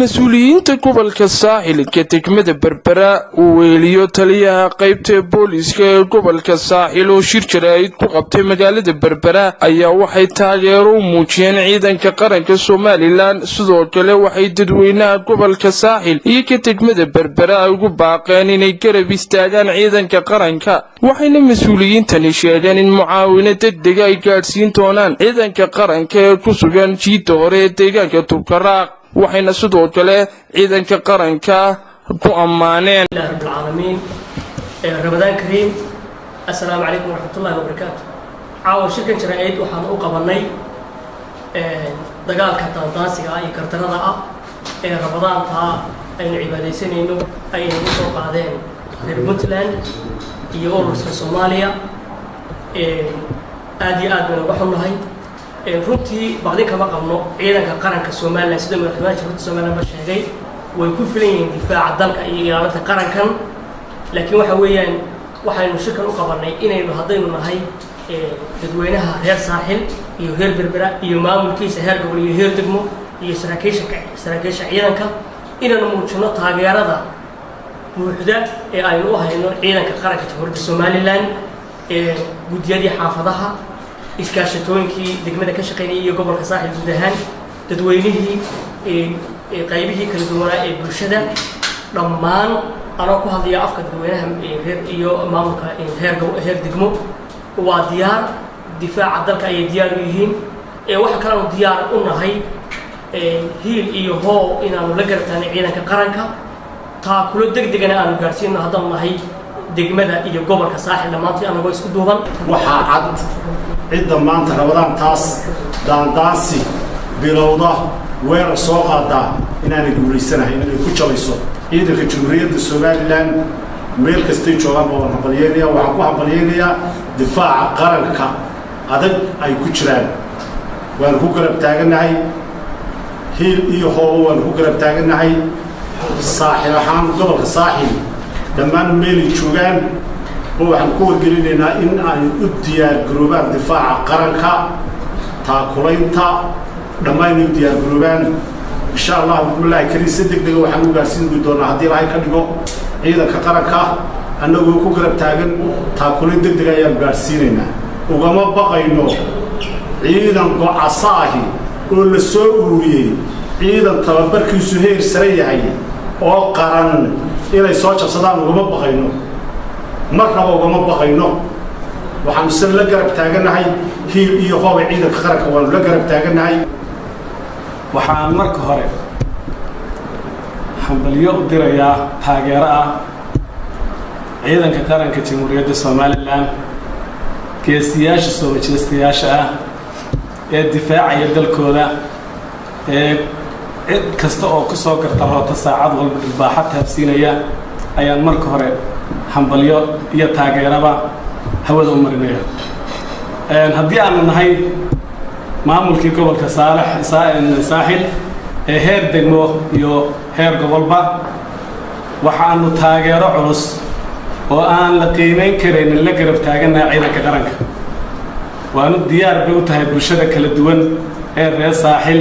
mas-uuliyiinta gobolka saaxilka degmada berbera uu weeliyo taliyaha qaybta booliiska ee gobolka saaxil oo shir jaraa'id ku qabtay magaalada berbera ayaa waxay taageero u muujiyeen ciidanka qaranka somalilan sidoo kale waxay dadweynaha gobolka saaxil iyo ka degmada berbera ay ugu baaqeen inay garab istaagaan ciidanka qaranka waxayna mas-uuliyiintani sheegeen in mucaawino degdega ay gaadhsiin doonaan ciidanka qaranka ee ku sugan jiidda hore ee deegaanka tubkaraaq waxayna sidoo kale ciidanka qaranka ku ammaaneen rabbilcaalamiin ramadaan kariim assalaamu calaykum waraxmatullahi wabarakaatu caawa shirkan jaraa'id waxaan u qabannay dagaalka daandaansiga ah iyo kartarada ah ee ramadaantaa aynu cibaadaysanayno ayna u soo qaadeen reer puntland iyo ururska soomaaliya aad iyo aad baynu uga xunnahay runtii baqdin kama qabno ciidanka qaranka somalilan sida madaxweynaha jamhuuriyadda somalilan ba sheegay way ku filan yihiin difaaca dalka iyo ilaalinta qarankan laakiin waxa weeyaan waxaynu shirkan u qabannay inaynu haddaynu nahay dadweynaha reer saaxil iyo reer berbera iyo maamulkiisa heer gobol iyo heer degmo iyo saraakiisha saraakiisha ciidanka inaynu muujino taageerada buuxda ee aynu u hayno ciidanka qaranka jamhuuriyadda somalilan guddiyadii xaafadaha iskaashatooyinkii degmada ka shaqaynayay iyo gobolka saaxil guud ahaan dadweynihii qaybihii kala duwanaa ee bulshada dhammaan anoo ku hadlaya afka dadweynaha reer iyo maamulka heer heer degmo waa diyaar difaaca dalka ayay diyaar u yihiin waxa kaleanu diyaar u nahay hiil iyo hoow inaanu la garataanay ciidanka qaranka taakulo deg degana aanu gaadhsiino haddaanu nahay degmada iyo gobolka saaxil dhammaantii anagoo isku duuban waxaa cad cidda maanta rabadaan taas daandaansi bilowda weerar soo qaadaa inaanay guulaysanahayn inay ku jabayso ciidanka jamhuuriyadda somalilan meel kastay joogaan baan hambalyeynaya waxaan ku hambalyeynayaa difaaca qaranka adag ay ku jiraan waanu ku garab taagannahay hiil iyo hoobo waanu ku garab taagannahay saaxil ahaan gobolka saaxil dhammaan meelay joogaan oo waxaan ku wargelinaynaa in ay u diyaargaroobaan difaaca qaranka taakulaynta dhammaan inay u diyaargaroobaan insha allah bismillaahi kariim si deg dega waxaan u gaarsiin doonaa haddii ilaahay ka dhigo ciidanka qaranka annagoo ku garab taagan taakulayn deg dega ayaanu gaadhsiinaynaa ugama baqayno ciidan gocasa ahi oo la soo ururiyey ciidan tababarkiisu heer sare yahay oo qaran inay soo jabsadaan ugama baqayno marnaba ugama baqayno waxaanu se la garab taagannahay hiil iyo hoobay ciidanka qaranka waanu la garab taagannahay waxaan marka hore hambalyo u dirayaa taageero ah ciidanka qaranka jamhuuriyadda somalilan geesiyaasha soo majeystayaasha ah ee difaacaya dalkooda ee cid kasta oo ku soo garta roota saacad walba dhilbaaxa taabsiinaya ayaan marka hore hambalyo iyo taageeraba hawada u marinaya haddii aanu nahay maamulkii gobolka saalex saaxil ee heer degmo iyo heer gobolba waxaanu taageero culus oo aan la qiimayn karaynin la garab taagannaha ciidanka qaranka waanu diyaar bay u tahay bulshada kala duwan ee reer saaxil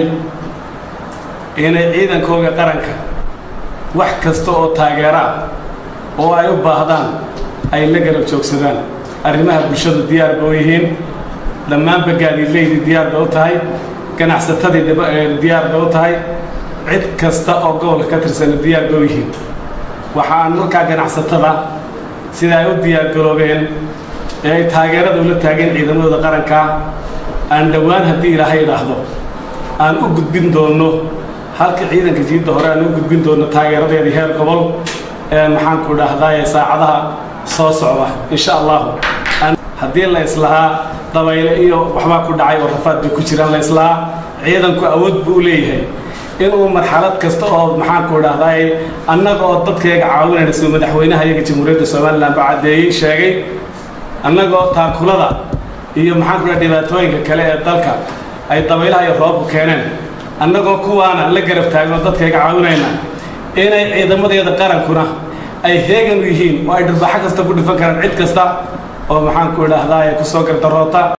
inay ciidankooga qaranka wax kasta oo taageero ah oo ay u baahdaan ay la garab joogsadaan arrimaha bulshadu diyaar ba u yihiin dhammaanba gaadiidleydi diyaar ba u tahay ganacsatadii diyaar ba u tahay cid kasta oo gobolka ka tirsana diyaar ba u yihiin waxaan markaa ganacsatada sida ay u diyaargaroobeen ee ay taageerada ula taageen ciidamadooda qaranka aan dhowaan haddii ilaahay idhaahdo aan u gudbin doonno halka ciidanka jiidda hore aan u gudbin doonno taageeradeedii heer gobol maxaanku dhahdaye saacadaha soo socda insha allahu haddii la islahaa dabayle iyo waxbaa ku dhacay oo rafaad bay ku jiraan la islahaa ciidanku awood buu u leeyahay inuu marxalad kasta oo maxaanku dhahdaye annaga oo dadkayga caawinayna sida madaxweynaha iyaga jamhuuriyadda somalilan ba caddeeyey sheegay annagoo taakulada iyo maxaanku dhaha dhibaatooyinka kale ee dalka ay dabaylaha iyo roobku keeneen annagoo kuwaana la garab taagno dadkayga caawinayna inay ciidamadeeda qarankuna ay heegan u yihiin oo ay dharbaaxo kasta ku dhifan karaan cid kasta oo maxaanku idhaahdaa ku soo gardaroota